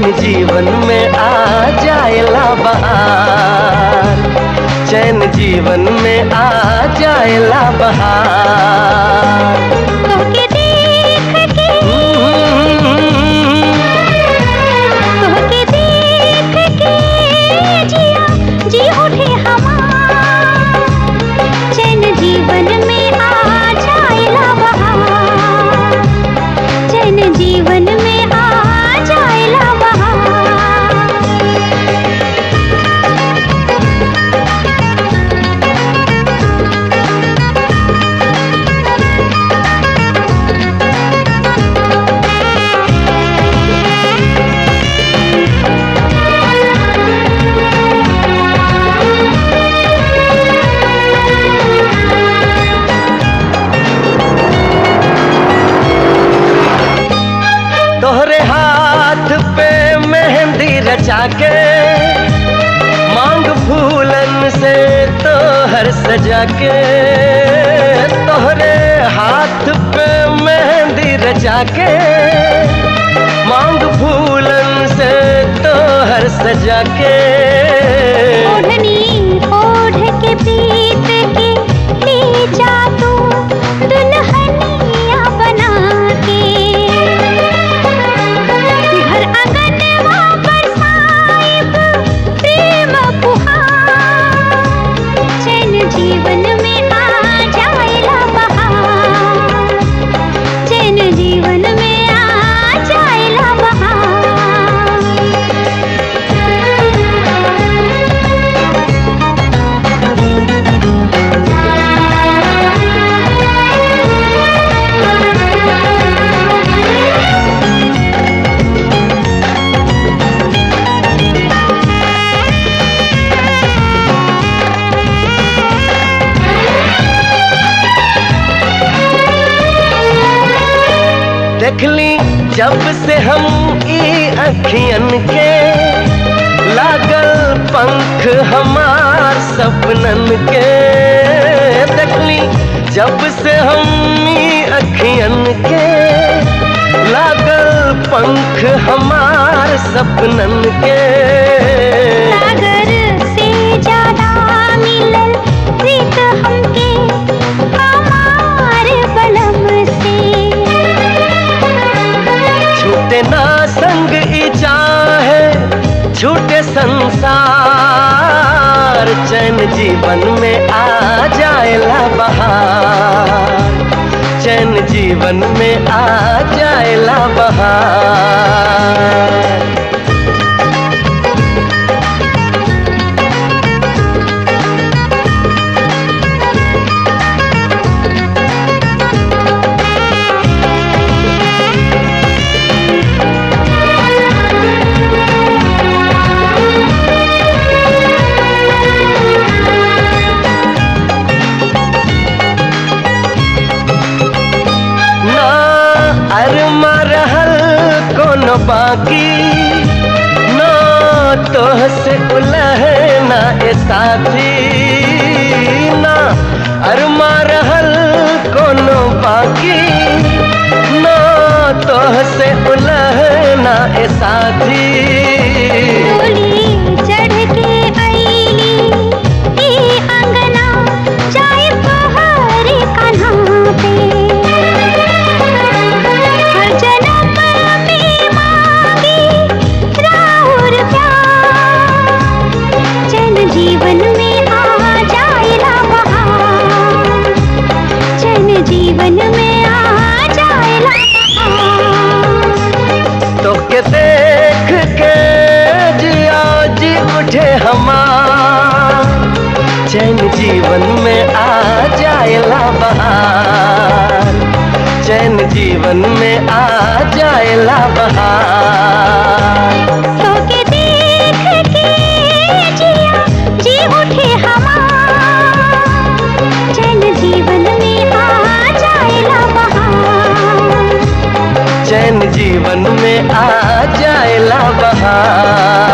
चैन जीवन में आ जाएला बहार चैन जीवन में आ जाएला बहार तोके देख के तोके देख के जिया जी उठे हमार चैन जीवन में आ जाएला बहार चैन जीवन में आ जाएला बहार तोहरे हाथ पे मेहंदी रचा के मांग फूलन से तोहर सजा के तोहरे हाथ पे मेहंदी रचा के मांग फूलन से तोहर सजा के ओढ़नी ओढ़ के पीत के ले जा तू दुल्हनिया बना के घर आंगनवा बरसाइब प्रेम फुहार चैन जीवन में आ जाएला बहार चैन जीवन में आ जाएला बहार देखली जब से हम ई अखियन के लागल पंख हमार सपनन के देखली जब से हम ई अखियन के लागल पंख हमार सपनन के सागर से ज्यादा मिलल प्रीत हमके हमार बलम से छूटे ना संग ई चाहे छूटे संसार चैन जीवन में आ जाएला बहार चैन जीवन में आ जाएला बहार ना अरमा रहल कोनो बाकी ना तोह से उलह ना ए साथी ना अरमा रहल कोनो बाकी ना तोह से उलह ना ए साथी डोली चढ़ के आईली ई अंगना चाय पहाड़ कान्हा पे हर जन्म में मांगी राहुर प्यार चैन जीवन में आ जाएला बहार चैन जीवन में आ जाएला बहार तोके देख के जिया जी उठे हमार चैन जीवन में आ जाएला बहार चैन जीवन में आ जाएला बहार तोके देख के जिया जी उठे हमार चैन जीवन में आ जाएला बहार चैन जीवन में आ जाएला बहार